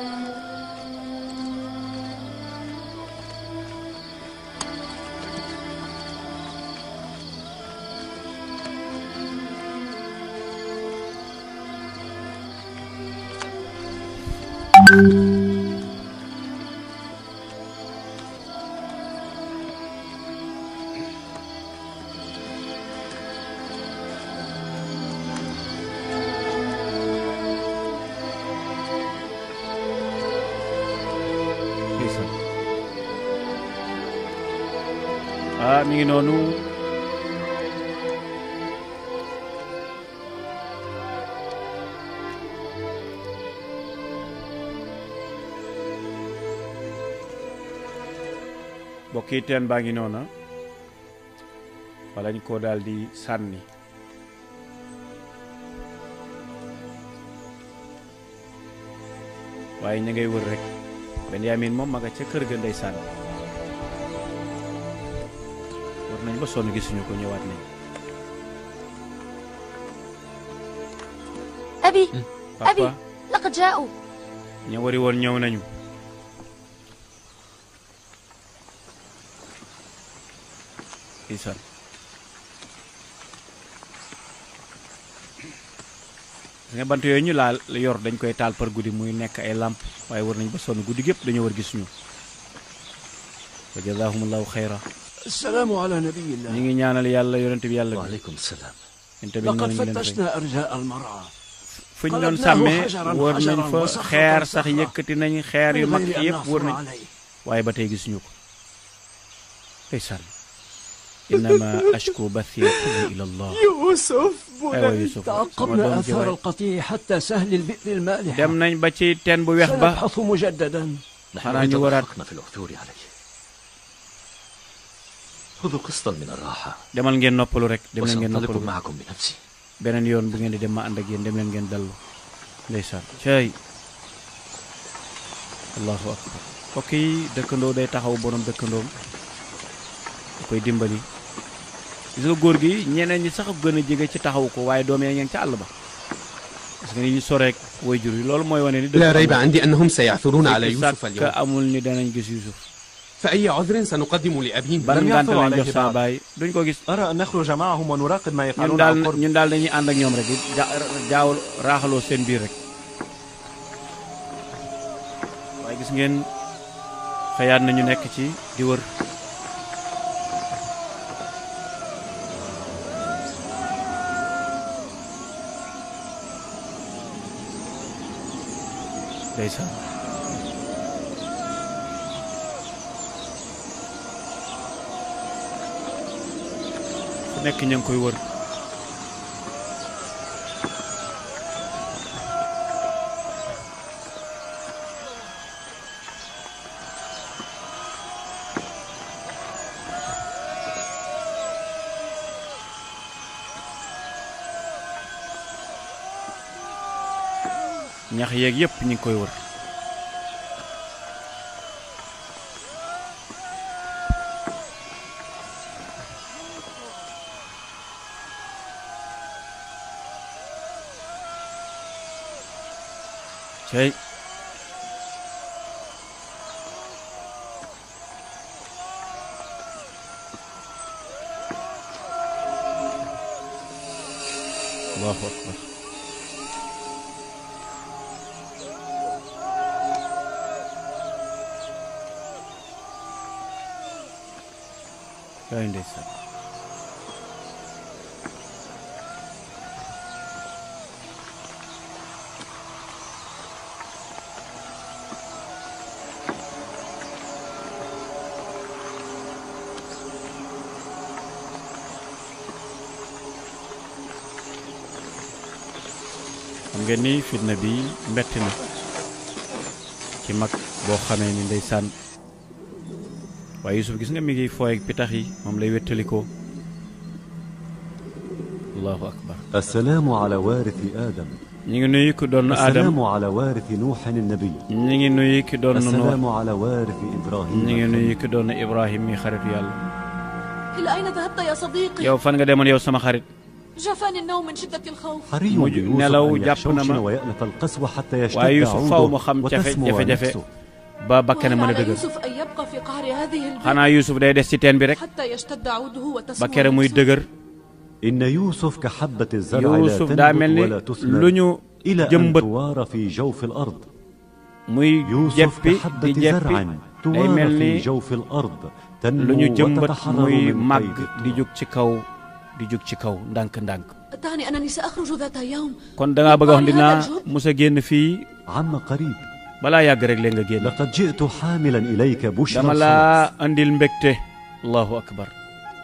mi ngi noonu mbokk yi teen baa ngi noona walañ ko daal di sànni waaye ña ngay wër rek Benyamin moom ma nga ca kër ga ndey sànni war nañ ba sonn gisuñu ko ñëwaat nañ أبي أبي papa لقد جاءوا ña wari woon ñëw nañu isan nga bant yooyu ñu laal yor dañ koy taal par guddi muy nekk ay làmp waaye war nañ ba sonn guddi gépp dañoo war gisuñu wa jazaahumullahu xayra السلام على نبي الله ñi ngi ñaanal yàlla yonent bi yàlla bi وعليكم السلام yéen tamit لقد noonu ñu leen fay فتشنا أرجاء المرعى fu ñu doon sàmmee wër nañ fa xeer sax yëkkati nañ xeer yu mag من غير أن yëpp wër نحفر nañ عليه waaye ba tey gisuñu ko ndeysaan innama ashku bathi kulli ila allah يوسف aywa Yusuf sama تعقبنا doom ji آثار waay القطيع حتى سهل البئر المالح dem nañ ba ci teen bu weex ba سنبحث مجددا xanaa ñu waraat في العثور عليه خذوا قسطا من الراحة demal ngeen noppalu rek dem leen ngeen وسأنطلق noppalu معكم بنفسي beneen yoon bu ngeen di dem ma ànd ak yéen dem leen ngeen dallu ndeysaan cey allahu akbar mbokk yi dëkkandoo day taxaw borom dëkkandoom da koy dimbali gis nga góor gi ñeneen ñi sax gën a jege ci taxaw ko waaye doom yaa ngeen ca àll ba parce que ni ñu soreek way jur yi loolu mooy wane ni لا ريب عندي أنهم سيعثرون على يوسف sàkk اليوم amul ni danañ gis Yuusuf فأي عذر سنقدم لأبيه ban لم ngànt يعثروا lañ عليه jox sama بعد. baay duñ ko gis أرى أن نخرج معهم ونراقب ما ñun يفعلون daal عن قرب ñun daal dañuy ànd ak ñoom rek di ja jaaw raaxaloo seen biir rek waaye gis ngeen xëyaat nañu nekk ci di wër ndeysaan fu nekk ñu ngi koy wër ñax yeeg yépp ñu ngi koy wër cey allahu akbar kay ndeysaan xam ngeen ni fitna bi metti na ci mag boo xamee ni ndeysaan waaye Yusuf gis nga mi ngi fooy ak pitax yi moom lay wettalikoo allahu akbar السلام على وارث آدم ñi ngi nuyu ki doon Adam السلام على وارث نوح النبي ñi ngi nuyu ki doon السلام Nuux على وارث إبراهيم ñi ngi nuyu ki doon Ibrahim mi xaritu yàlla إلى أين ذهبت يا صديقي؟ yow fan nga demoon yow sama xarit جفاني النوم من شدة الخوف حري mujj بيوسف nelaw أن jàpp na يحشوشن ma ويأنف القسوة حتى waaye يشتد Yusuf faw mu عوده xam jafe وتسمو jafe-jafe نفسه ba bakkane وهل mën a على dëgër يوسف أن يبقى في قعر هذه البيت xanaa Yusuf day des ci teen bi rek حتى يشتد عوده ba وتسمو kere muy نفسه؟ dëgër إن يوسف كحبة الزرع لا Yusuf daa mel تنبت ni ولا lu تثمر ñu إلى أن jëmbat توار في جوف الأرض muy يوسف jeppi di كحبة jeppi زرع day توار mel في ni جوف الأرض lu ñu تنمو jëmbat وتتحرر muy من màgg قيد di jóg ci kaw di jóg ci kaw ndànk-ndànk تعني أنني سأخرج ذات يوم kon dangaa bëgg a wax من dinaa هذا الجب؟ mus a génn fii عم قريب balaa yàgg rek leen nga génn لقد جئت حاملا إليك بشرى dama الخلاص laa andil mbégte allahu akbar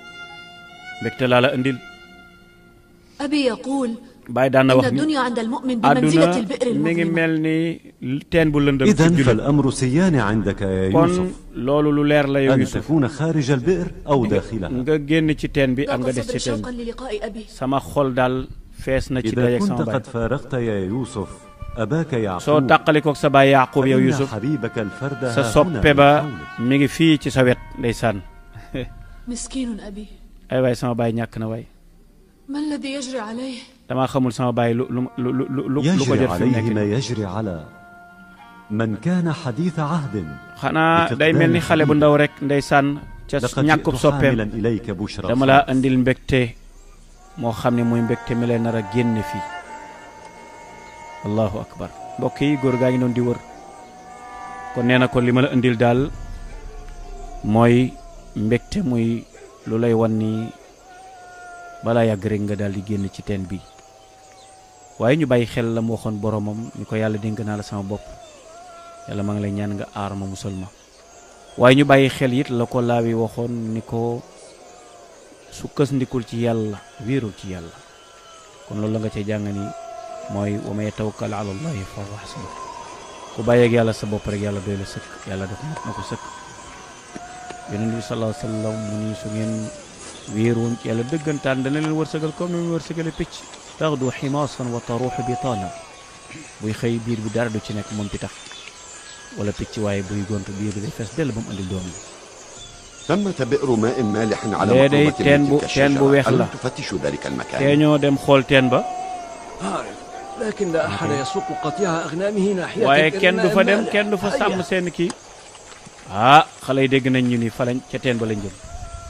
mbégte laa la indil أبي يقول bàyyi daan na إن wax ni الدنيا عند المؤمن àdduna بمنزلة البئر mi ngi المظلمة mel ni teen bu lëndëm ci إذا jullit فالأمر سيان عندك يا kon يوسف loolu lu leer la yow أن Yusuf تكون خارج البئر أو داخلها nga génn ci teen bi am nga ضاق des صدري ci teen شوقا bi للقاء أبي sama xol daal fees na ci إذا dajeeg كنت sama baay قد فارقت يا يوسف أباك soo يعقوب tàqalikoog sa baay Yaaqub yow فإن Yusuf حبيبك الفرد sa ها هنا soppe من ba حولك. mi ngi fii ci sa wet ndeysaan مسكين أبي ay waay sama baay ñàkk na waay ما الذي يجري عليه damaa xamul sama baay lu lu lu lu lu lu ko يجري jot fi mu عليه nekk ما nii يجري على من كان حديث عهد xanaa day mel ni xale bu ndaw rek ndeysaan ca لقد ñàkkub جئت soppeem حاملا إليك بشرى dama laa indil mbégte moo xam ne muy mbégte mi lay nar a génne fii allahu akbar mbokk yi góor gaa ngi doon di wër kon nee na ko li ma la indil daal mooy mbégte muy lu lay wan ni balaa yàgg rek nga daal di génn ci teen bi waaye ñu bàyyi xel la mu waxoon boromam ni ko yàlla dénk naa la sama bopp yàlla maa ngi lay ñaan nga aar ma musal ma waaye ñu bàyyi xel it la ko laawi waxoon ni ko sukkasndikul ci yàlla wéerul ci yàlla kon loolu la nga cee jàng ni mooy wa man yatawakkal ala allahi fa huwa hasbuh ku bàyyeeg yàlla sa bopp rek yàlla doy la sëkk yàlla def na ko sëkk yonent bi sallallahu alayhi wa sallam mu ni su ngeen wéeroon ci yàlla dëggantaan dana leen wërsëgal comme ni mu wërsëgale picc taxdu ximaasan wa taruuxu bitaana buy xëy biir bi dara du ci nekk moom pitax wala picc waaye buy gontu biir bi day fees dell ba mu andil doom yi ثمة بئر ماء مالح على lee day مقربة teen من bu تلك teen bu الشجرة weex la ألم تفتشوا ذلك tee المكان؟ ñoo dem xool teen ba أعرف لكن لا أحد يسوق قطيع أغنامه ناحية waaye البئر kenn du fa dem المالح. kenn du fa هيا. sàmm seen kii ah xale yi dégg nañ ñu ni fa lañ ca teen ba lañ jëm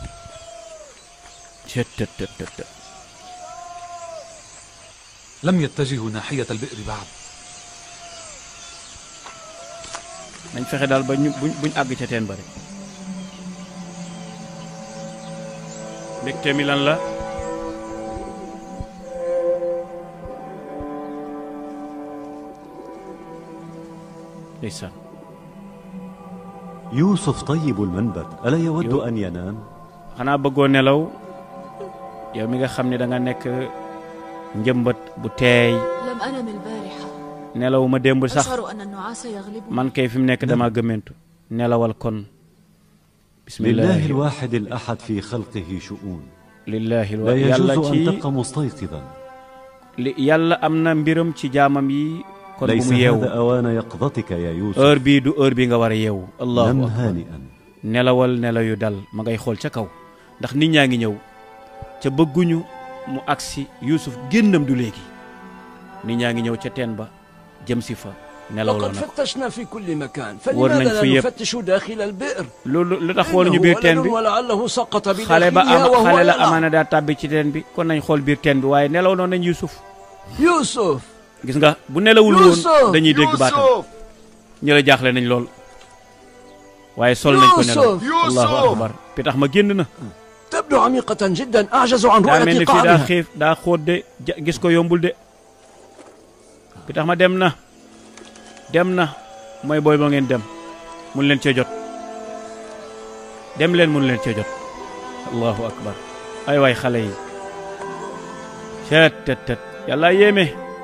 cët tët tët tët tët. لم يتجهوا ناحية البئر بعد nañ fexe daal ba ñu buñ buñ àgg ca teen ba rek mbégte mi lan la ndeysaan يوسف طيب المنبت ألا يود أن ينام xanaa bëggoo nelaw yow mi nga xam ne da nga nekk njëmbat bu teey لم أنم البارحة nelaw ma démb sax أشعر أن النعاس يغلبني man kay fi mu nekk dama gëmmentu nelawal kon لله bismillahi الواحد الأحد في خلقه شؤون lillahi لا yàlla يجوز أن ci تبقى مستيقظا li yàlla am na mbiram ci jaamam yi kon bu ليس mu yeewu هذا أوان يقظتك يا يوسف heure bii du heure bi nga war a yeewu allahu نم akbar هانئا nelawal nelaw yu dal ma ngay xool ca kaw ndax nit ñaa ngi ñëw ca bëgguñu mu agsi Yuusuf génnam du léegi nit ñaa ngi ñëw ca teen ba jëm si fa nelawloo وقد na ko فتشنا في كل مكان ورنا فلماذا لا في- نفتش داخل البئر loolu lu tax xooluñu إنه biir teen ولد bi ولعله سقط xale ba بداخلها am وهو xale la يلعب. amaana daa tàbbi ci teen bi kon nañ xool biir teen bi waaye nelaw noonu nañ Yuusuf يوسف gis nga bu nelawul woon Yuusuf! dañuy dégg baatam ñu la jaaxle nañ lool waaye sol nañ ko nelaw يوسف! allahu akbar pi tax ma génn na تبدو عميقة جدا أعجز عن daa mel رؤية ni fii daa قعرها xiif daa xóot de ja- gis ko yombul de bi tax ma dem na dem na mooy booy ba ngeen dem mun leen cee jot dem leen mun leen cee jot allahu akbar ay waay xale yi cët tët tët yàlla yéeme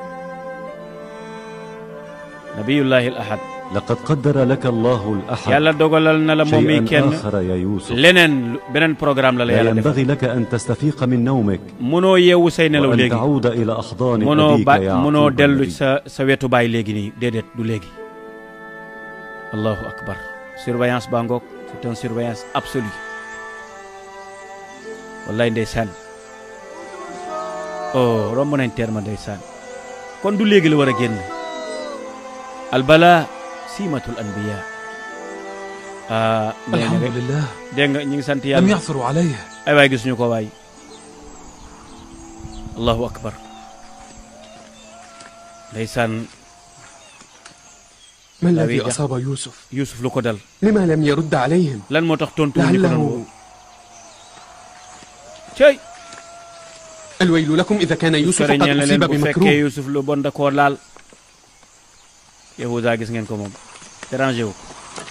nabiyullahi al ahad لقد قدر لك الله الأحد yàlla dogalal na la moom mi شيئا kenn آخر يا يوسف leneen lu- beneen programme la la لا yàlla def ينبغي لك أن تستفيق من نومك munoo yeewu say nelaw وأن léegi تعود إلى أحضان mënoo أبيك ba يعقوب mënoo dellu النبي. sa sa wetu baay léegi nii déedéet du léegi allahu akbar surveillance baa ngoog c'est une surveillance absolue wallaay ndeysaan oh romb nañ terme ndeysaan kon du léegi la war a génn albala siimatul anbiya ah nee na الحمد rek لله dégg nga ñu ngi sant لم yàlla يعثروا عليه ay waay gisuñu ko waay allahu akbar ndeysaan ما لا الذي بيد. أصاب يوسف Yuusuf lu ko dal لما لم يرد عليهم lan moo tax tontu ñu ko doon woo لعله cey الويل لكم إذا كان يوسف fere قد ñeel na أصيب leen bu fekkee بمكروه Yuusuf lu bon da koo laal Yahuda gis ngeen ko moom dérangé wu ko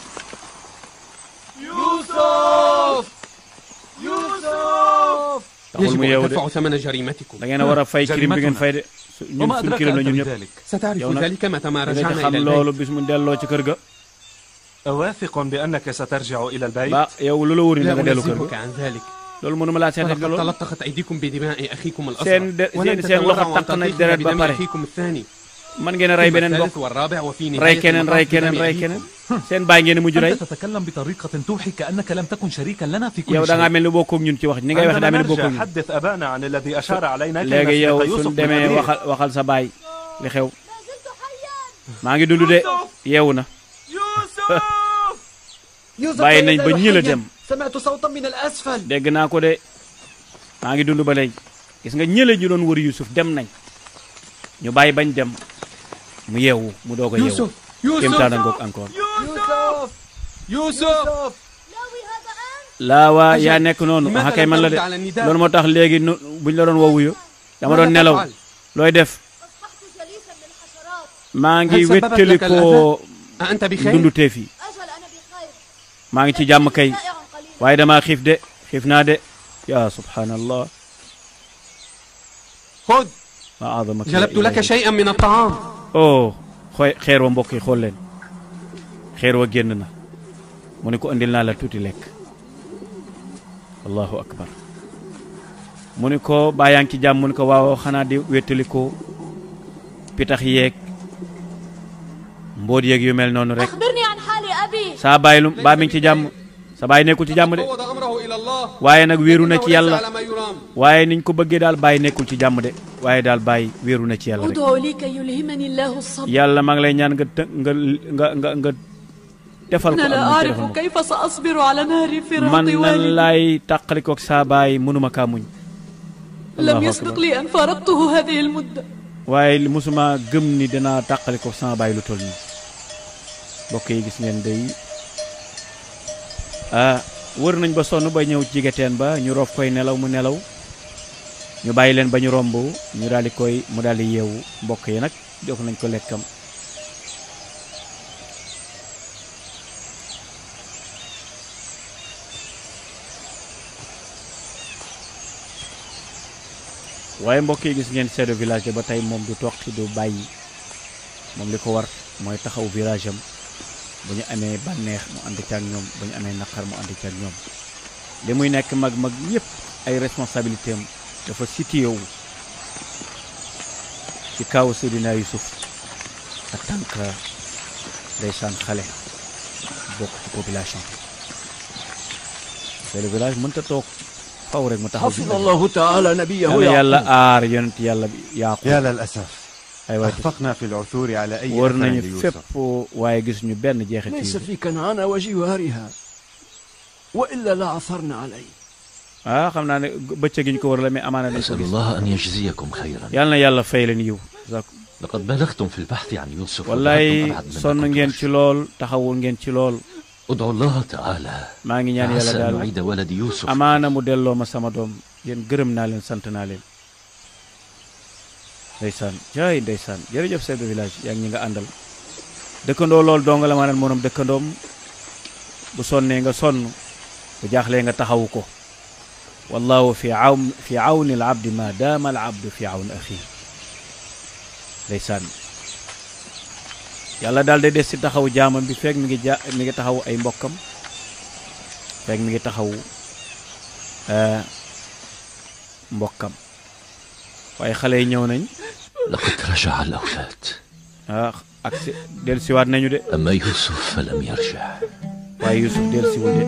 يوسف يوسف taxul mu يجب yeewu أن de تدفعوا ثمن جريمتكم da ngeen a war a fay crime bi ngeen fay de su- ñun وما suñ أدراك crime la أنت ñun ñëpp بذلك ستعرف يونا- ذلك متى ما dina ci رجعنا xam إلى loolu البيت bis mu delloo ci kër ga أواثق بأنك سترجع إلى البيت ba yow lu la wóor ni لا da nga dellu kër أنزهك ga عن ذلك loolu mënuma laa seetal فلقد loolu تلطخت أيديكم بدماء أخيكم seen الأصغر de ولن seen seen loxo تتورعوا أن taq na تطيحوا deret ba بدم pare أخيكم الثاني man ngeen a rey ثم beneen الثالث bokk والرابع وفي rey نهاية keneen rey المطاف keneen بدم rey أبيكم. keneen seen baay ngeen mujj rey أنت تتكلم بطريقة توحي كأنك لم تكن شريكا لنا في yow كل da ngaa شيء mel ni bokkoo ak ñun ci wax ni ngay wax daa عندما mel ni bokkoo نرجع ak ñun حدث أبانا عن الذي أشار علينا كي léegi yow نسبق يوسف suñ من demee أبيه. waxal waxal sa baay li xew maa ngi dund de yeewu na يوسف bàyyi nañ ba لا ñi la حياً. dem سمعت صوتا من الأسفل dégg naa ko de maa ngi dund ba léegi gis nga ñële ñu doon wër Yusuf dem nañ ñu bàyyi bañ dem mu yeewu mu doog a yeewu يوسف يوسف kéemtaana ngoog encore يوسف يوسف laa waa yaa nekk noonu لماذا ah kay لم man la de ترد على النداء؟ loolu moo tax léegi nu buñ la doon woowuyu dama doon ماذا nelaw تفعل؟ looy def maa ngi هل سببت wéttali لك ko الأذى؟ أنت بخير؟ dunduteef yi maa ngi ci jàmm kay waaye damaa xiif de xiif naa de yaa subhanallah خذ ma azamaka ya جلبت لك ilahi. شيئا من الطعام oh xooy xeer wa mbokk yi xool leen xeer wa génn na mu ne ko indil naa la tuuti lekk allahu akbar mu ne ko baa yaa ngi ci jàmm mu ne ko waaw xanaa di wéttali ko pitax yeeg mbóot yeeg yu mel noonu rek أخبرني عن حال أبي saa bàyyi lu baa mi ngi ci jàmm sa bàyyi nekkul ci jàmm de فوض أمره إلى الله waaye nag wéeru na ci إنه ليس yàlla على ما يرام waaye niñ ko bëggee daal bàyyi nekkul ci jàmm de waaye daal bàyyi wéeru na ci yàlla rek أدعو لي كي يلهمني الله الصبر yàlla maa ngi lay ñaan nga të- nga nga nga nga defal ko أنا am لا mu ci أعرف defal ma كيف سأصبر على نهر ko. فراق man nan والدي laay tàqalikoog saa baay mënuma kaa muñ لم Allahu يسبق akbar. لي أن فارقته هذه المدة waaye li musuma gëm ni danaa tàqalikoog sama baay lu toll nii mbokk yi gis ngeen day ah wër nañ ba sonn ba ñëw jige teen ba ñu roof koy nelaw mu nelaw ñu bàyyi leen ba ñu romb ñu daal di koy mu daal di yeewu mbokk yi nag jox nañ ko lekkam waaye mbokk yi gis ngeen chef de village ba tey moom du toqi du bàyyi moom li ko war mooy taxaw village am bu ñu amee bànneex mu ànd ci ak ñoom bu ñu amee naqar mu ànd ci ak ñoom li muy nekk mag mag yépp ay responsabilité am dafa situé wu ci kaw Seydina Yusuf en tant que ndeysaan xale bokk ci population chef de village mënta toog faw rek mu taxaw حفظ الله تعالى نبيه yàlla yàlla يعقوب aar yonent yàlla bi yaaqub يا للأسف ay waay أخفقنا في العثور على أي wër أثر nañu ليوسف fépp waaye gisuñu benn jeexit ليس ci في كنعان وجوارها وإلا لعثرنا عليه ah xam naa ne bëccëg gi ñu ko wër la mais amaana dañ ko أسأل gis الله أن يجزيكم خيرا yàlla na yàlla fay leen yiw لقد بلغتم في البحث عن يوسف wallaay وذهبتم أبعد sonn مما ngeen كنتم ci lool taxawul ngeen ci lool ادعوا الله تعالى maa ngi ñaan yàlla فعسى أن daal نعيد ولد يوسف amaana mu delloo ma sama doom yéen gërëm naa leen sant naa leen ndeysaan jaay ndeysaan jërëjëf chef de village yaa ngi ñi nga àndal dëkkandoo loolu dong la maanaam moom dëkkandoom bu sonnee nga sonn bu jaaxlee nga taxawu ko wallahu fi awn fi awni al abdi ma daama al abdu fi awn axi ndeysaan yàlla daal day des ci taxaw jaamam bi fekk mi ngi ja mi ngi taxaw ay mbokkam fekk mi ngi taxaw eh, mbokkam waaye xale yi ñëw nañ لقد رجع الأولاد ah ak si del siwaat nañu de أما يوسف فلم يرجع waaye Yusuf del siwul de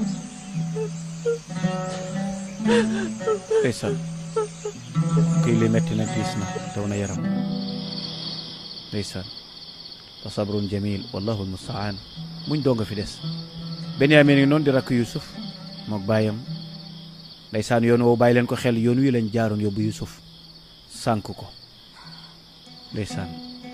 ndeysaan kii li metti na tiis na daw na yaram ndeysaan fa sabrun jamil wallahu almustaan muñ doo nga fi des Benyamin ngi noonu di rakk Yusuf mook baayam ndeysaan yoon woowu bàyyi leen ko xel yoon wi lañ jaaroon yóbbu Yusuf sànk ko ndeysaan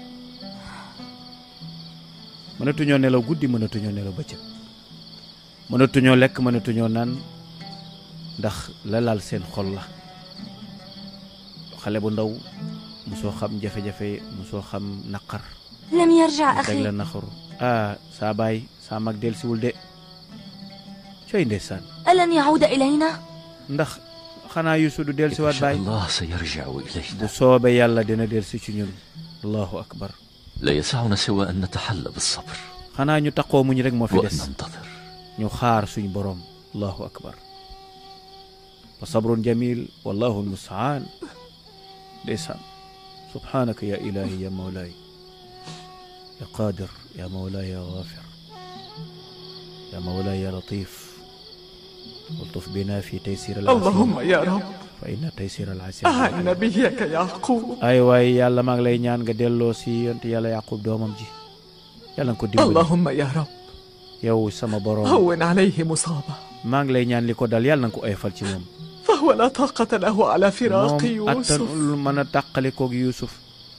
mënatuñoo nelaw guddi mënatuñoo nelaw bëccëg mënatuñoo lekk mënatuñoo naan ndax la laal seen xol la xale bu ndaw musoo xam jafe-jafe musoo xam naqar لم يرجع teg la أخي naqaru ah saa baay saa mag del siwul de coy ndeysaan ألن يعود إلينا؟ ndax xanaa Yuusuf du del siwaat baay الله سيرجع إلينا bu soobee yàlla dina del si ci ñun allahu akbar لا يسعنا سوى أن نتحلى بالصبر xanaa ñu taqoo muñ rek moo fi وأن des ننتظر ñu xaar suñ boroom allahu akbar fa sabrun jamil wallahu almustaan ndeysaan subhanaka ya ilahi ya mawlaay ya qadir ya mawlaay ya ghafir ya mawlaay ya latif والطف بنا في تيسير العسير اللهم يا رب فإن تيسير العسير أهل نبيك يعقوب ay waay yàlla maa ngi lay ñaan nga delloo si yont yàlla yaqub doomam ji yàlla nga ko dimbali اللهم يا رب yow sama boroom هون عليه مصابه maa ngi lay ñaan li ko dal yàlla nga ko oyofal ci moom فهو لا طاقة له على فراق moom يوسف attanul mën a tàqali koog Yuusuf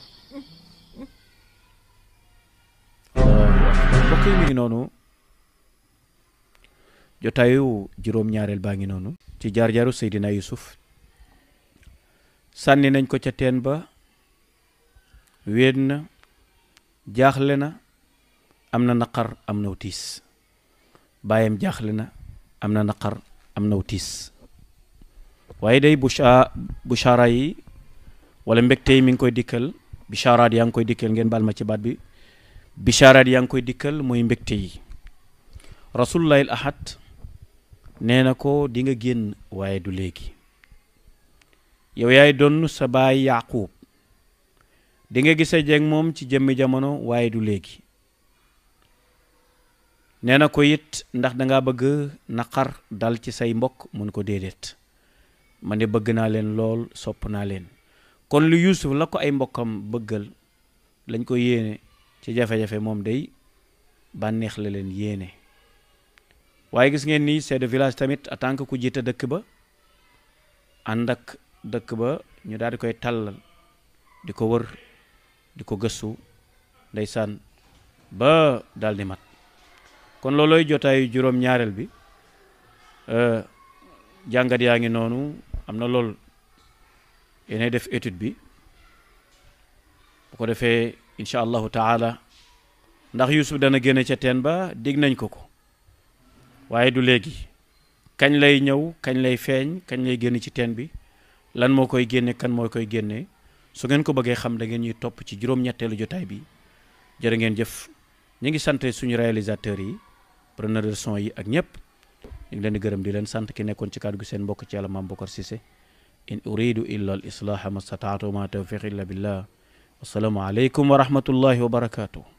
mbokk yi mi ngi noonu jotaayu juróom-ñaareel baa ngi noonu ci jaar-jaaru Seydina Yuusuf sànni nañ ko ca teen ba wéet na jaaxle na am na naqar am naw tiis baayam jaaxle na am na naqar am naw tiis waaye day busha bushara yi wala mbégte yi mi ngi koy dikkal bisharaat yaa ngi koy dikkal ngeen baal ma ci baat bi bisharaat yaa ngi koy dikkal mooy mbégte yi rasulullahi al ahad nee na ko di nga génn waaye du léegi yow yaay donn sa baay yaqub di nga gise jeeg moom ci jëmmi jamono waaye du léegi nee na ko it ndax danga bëgg naqar dal ci say mbokk mun ko déedéet man de bëgg naa leen lool sopp naa leen kon lu Yuusuf la ko ay mbokkam bëggal lañ ko yéene ci jafe-jafe moom day bànneex la leen yéene waaye gis ngeen ni chef de village tamit en tant que ku jiite dëkk ba ànd ak dëkk ba ñu daal di koy tàllal di ko wër di ko gëstu ndeysaan ba daal di mat kon loolooy jotaayu juróom-ñaareel bi jàngat yaa ngi noonu am na lool yéenay def étude bi bu ko defee incha allahu taala ndax Yuusuf dana génne ca teen ba dig nañ ko ko waaye du léegi kañ lay ñëw kañ lay feeñ kañ lay génn ci teen bi lan moo koy génne kan moo koy génne su ngeen ko bëggee xam da ngeen ñuy topp ci juróom-ñetteelu jotaay bi jërë ngeen jëf ñu ngi sant suñu réalisateurs yi preneur de son yi ak ñëpp ñu ngi leen di gërëm di leen sant ki nekkoon ci kàddu gi seen mbokk ci yàlla maam Bokar Cissé in uridu illa al islaha ma stataatu ma tawfiq illa billah wasalaamu aleykum wa rahmatullahi wa barakatuh